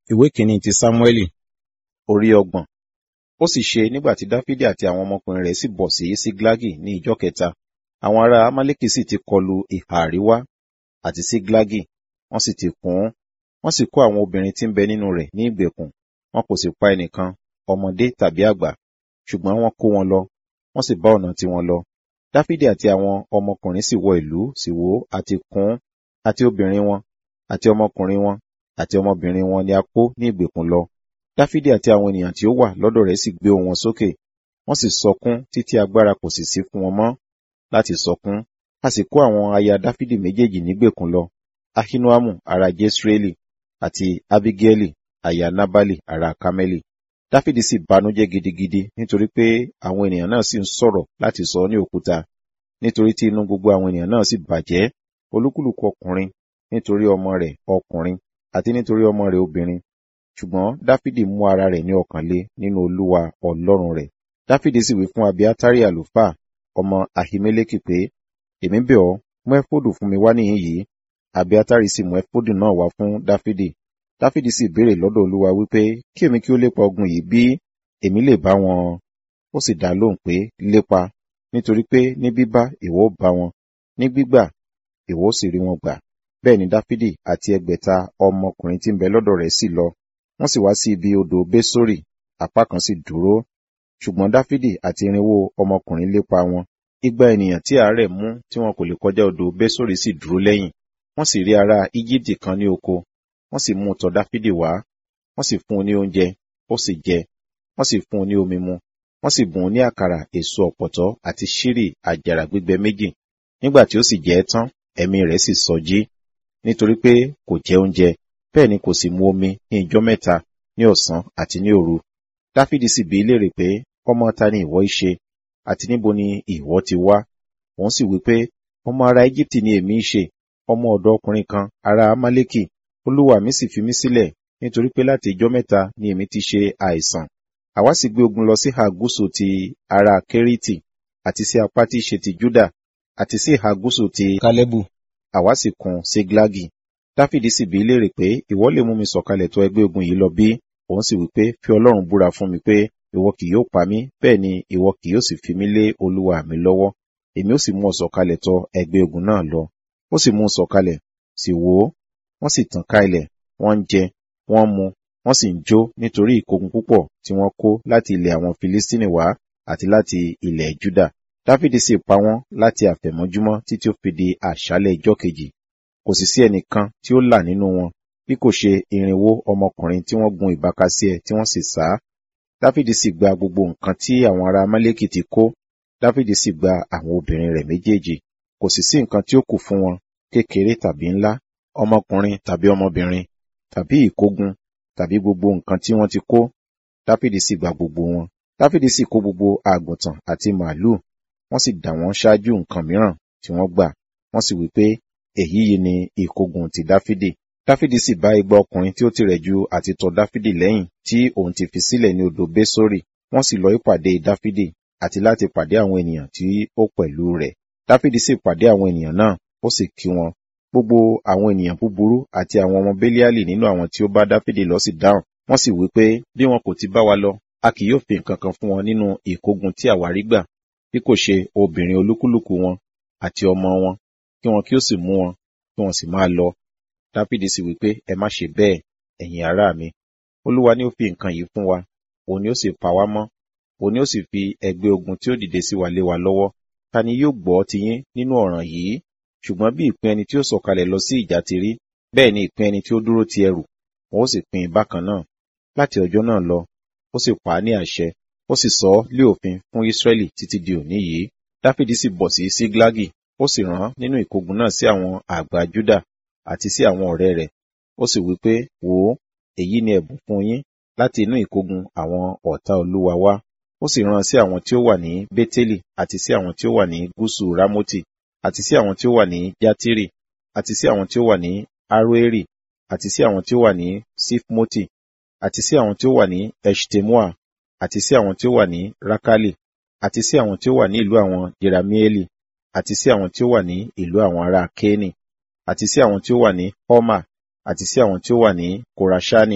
ìwé kìíní ti sámúẹ́lì orí ọgbọ̀n ó sì ṣe nígbà tí dáfídì àti àwọn ọmọkùnrin rẹ̀ sì bọ̀ sí síglágì ní ìjọ kẹta àwọn ará amálẹ́kì sì ti kọlu ìhà àríwá àti síglágì wọ́n sì ti kùn ún wọ́n sì kó àwọn obìnrin tí ń bẹ nínú rẹ̀ ní ìgbèkùn wọn kò sì pa ẹnìkan ọmọdé tàbí àgbà ṣùgbọ́n wọ́n kó wọn lọ wọ́n sì bá ọ̀nà tiwọn lọ dáfídì àti àwọn ọmọkùnrin sì wọ ìlú sì wó àti kùn ún àti obìnrin wọn àti ọmọkùnrin wọn àti ọmọbìnrin wọn ni a kó ní ìgbèkùn lọ dáfídì àti àwọn ènìyàn tí ó wà lọ́dọ̀ rẹ̀ sì gbé ohùn wọn sókè wọ́n sì sọkún títí agbára kò sì sí fún wọn mọ́ láti sọkún a sì kó àwọn aya dáfídì méjèèjì nígbèkùn lọ ahinoamu ará jesreeli àti abigaili aya nabali ará kameli dáfídì sì banújẹ́ gidigidi nítorí pé àwọn ènìyàn náà sì ń sọ̀rọ̀ láti sọ ní òkúta nítorí tí inú gbogbo àwọn ènìyàn náà sì bàjẹ́ olúkúlùkù ọkùnrin nítorí ọmọ rẹ̀ ọkùnrin àti nítorí ọmọ rẹ̀ obìnrin ṣùgbọ́n dáfídì mú ara rẹ̀ ní ọkàn le nínú olúwa ọlọ́run rẹ̀ dáfídì sì wí fún abiatari àlùfáà ọmọ ahimeleki pé èmi bẹ̀ ọ́ mú ẹfódù fún mi wá níhìn yìí abiatari sì mú ẹfódù náà wá fún dáfídì dáfídì sì béèrè lọ́dọ̀ olúwa wípé kí èmi kí ó lépa ogun yìí bí èmi lè bá wọn ó sì dá lóhùn pé lépa nítorí pé ní bíbá ìwọ ó bá wọn ní gbígbà ìwọ ó sì rí wọn gbà bẹ́ẹ̀ ni dáfídì àti ẹgbẹ̀ta ọmọkùnrin tí ń bẹ lọ́dọ̀ rẹ̀ sì lọ wọ́n sì wá sí ibi odò bésórì apá kan sì dúró ṣùgbọ́n dáfídì àti irinwó ọmọkùnrin lépa wọn igba ènìyàn tí àárẹ̀ mú tí wọn kò lè kọjá odò bésórì sì dúró lẹ́yìn wọ́n sì rí ará íjíbítì kan ní oko wọ́n sì mú tọ̀ dáfídì wá wọ́n sì fún un ní oúnjẹ ó sì jẹ wọ́n sì fún un ní omi mu wọ́n sì bùn ún ní àkàrà èso ọ̀pọ̀tọ́ àti ṣírì àjàrà gbígbẹ méjì nígbà tí ó sì jẹ ẹ́ tán ẹ̀mí rẹ̀ sì sọjí nítorí pé kò jẹ oúnjẹ bẹ́ẹ̀ ni kò sì mu omi ní ijọ́ mẹ́ta ní ọ̀sán àti ní òru dáfídì sì bi í léèrè pé ọmọ ta ni ìwọ í ṣe àti níbo ni ìwọ ti wá òun sì wí pé ọmọ ará íjíbítì ni èmi í ṣe ọmọ ọ̀dọ̀ ọkùnrin kan ará amálẹ́kì olúwa mi sì fi mí sílẹ̀ nítorí pé láti ijọ́ mẹ́ta ni èmi ti ṣe àìsàn àwa sì gbé ogun lọ sí ìhà gúúsù ti ará kérítì àti sí apá tí í ṣe ti júdà àti sí ìhà gúúsù ti kálẹ́bù àwa sì kùn síglágì dáfídì sì bi í léèrè pé ìwọ lè mú mi sọ̀kalẹ̀ tó ẹgbẹ́ ogun yìí lọ bí òun sì wí pé fi ọlọ́run búra fún mi pé ìwọ kì yóò pa mí bẹ́ẹ̀ ni ìwọ kì yóò sì fi mí lé olúwa mi lọ́wọ́ èmi ó sì mú ọ sọ̀kalẹ̀ tọ ẹgbẹ́ ogun náà lọ ó sì mú un sọ̀kalẹ̀ sì wò ó wọ́n sì tàn ká ilẹ̀ wọ́n ń jẹ wọ́n mu wọ́n sì ń jó nítorí ìkógun púpọ̀ tí wọ́n kó láti ilẹ̀ àwọn filistini wá àti láti ilẹ̀ juda dáfídì sì pa wọ́n láti àfẹ̀mọ́júmọ́ títí ó fi di àṣálẹ̀ ijọ́ kejì kò sì sí ẹnìkan tí ó là nínú wọn bí kò ṣe irinwó ọmọkùnrin tí wọ́n gun ìbákasíẹ̀ tí wọ́n sì sá dáfídì sì gba gbogbo nǹkan tí àwọn ará amálẹ́kì ti kó dáfídì sì gba àwọn obìnrin rẹ̀ méjèèjì kò sì sí nǹkan tí ó kù fún wọn kékeré tàbí ńlá ọmọkùnrin tàbí ọmọbìnrin tàbí ìkógun tàbí gbogbo nǹkan tí wọ́n ti kó dáfídì sì gba gbogbo wọn dáfídì sì kó gbogbo àgùntàn àti màálùú wọ́n sì dà wọ́n ṣáájú nǹkan mìíràn tí wọ́n gbà wọ́n sì wí pé èyí yìí ni ìkógun ti dáfídì dáfídì sì bá igba ọkùnrin tí ó tirẹ̀ ju àti tọ̀ dáfídì lẹ́yìn tí òun ti fi sílẹ̀ ní odò bésórì wọ́n sì lọ ìpàdé dáfídì àti láti pàdé àwọn ènìyàn tí ó pẹ̀lú rẹ̀ dáfídì sì pàdé àwọn ènìyàn náà ó sì kí wọn gbogbo àwọn ènìyàn búburú àti àwọn ọmọ béliali nínú àwọn tí ó bá dáfídì lọ sì dáhùn wọ́n sì wí pé bí wọn kò ti bá wa lọ a kì yóò fi nǹkan kan fún wọn nínú ìkógun tí àwa rí gbà bí kò ṣe obìnrin olúkúlùkù wọn àti ọmọ wọn kí wọn kí ó sì mú wọn kí wọn sì máa lọ dáfídì sì wí pé ẹ má ṣe bẹ́ẹ̀ ẹ̀yin ará mi olúwa ni ó fi nǹkan yìí fún wa òun ni ó sì pa wá mọ́ òun ni ó sì fi ẹgbẹ́ ogun tí ó dìde sí wa lé wa lọ́wọ́ ta ni yóò gbọ́ tiyín nínú ọ̀ràn yìí ṣùgbọ́n bí ìpín ẹni tí ó sọ̀kalẹ̀ lọ sí ìjà ti rí bẹ́ẹ̀ ni ìpín ẹni tí ó dúró ti ẹrù wọn ó sì pín in bákan náà láti ọjọ́ náà lọ ó sì pa á ní àṣẹ ó sì sọ ọ́ lé òfin fún Ísírẹ́lì títí di òní yìí dáfídì sì bọ̀ sí síglágì ó sì rán nínú ìkógun náà sí àwọn àgbà júdà àti sí àwọn ọ̀rẹ́ rẹ̀ ó sì wí pé wò ó èyí ni ẹ̀bùn fún yín láti inú ìkógun àwọn ọ̀tá olúwa wá ó sì rán sí àwọn tí ó wà ní bétélì àti sí àwọn tí ó wà ní gúúsù rámótì àti sí àwọn tí ó wà ní játírì àti sí àwọn tí ó wà ní aroeri àti sí àwọn tí ó wà ní sifmoti àti sí àwọn tí ó wà ní eshtemoa àti sí àwọn tí ó wà ní rakali àti sí àwọn tí ó wà ní ìlú àwọn jeramieli àti sí àwọn tí ó wà ní ìlú àwọn ará kéènì àti sí àwọn tí ó wà ní homa àti sí àwọn tí ó wà ní korashani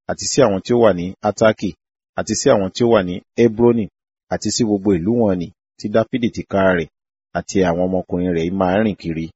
àti sí àwọn tí ó wà ní Ataki, àti sí àwọn tí ó wà ní Hebroni, àti sí gbogbo ìlú wọ̀n-ọn-nì tí Dáfídì tìkára rẹ̀ àti àwọn ọmọkùnrin rẹ̀ máa ń rìn kiri.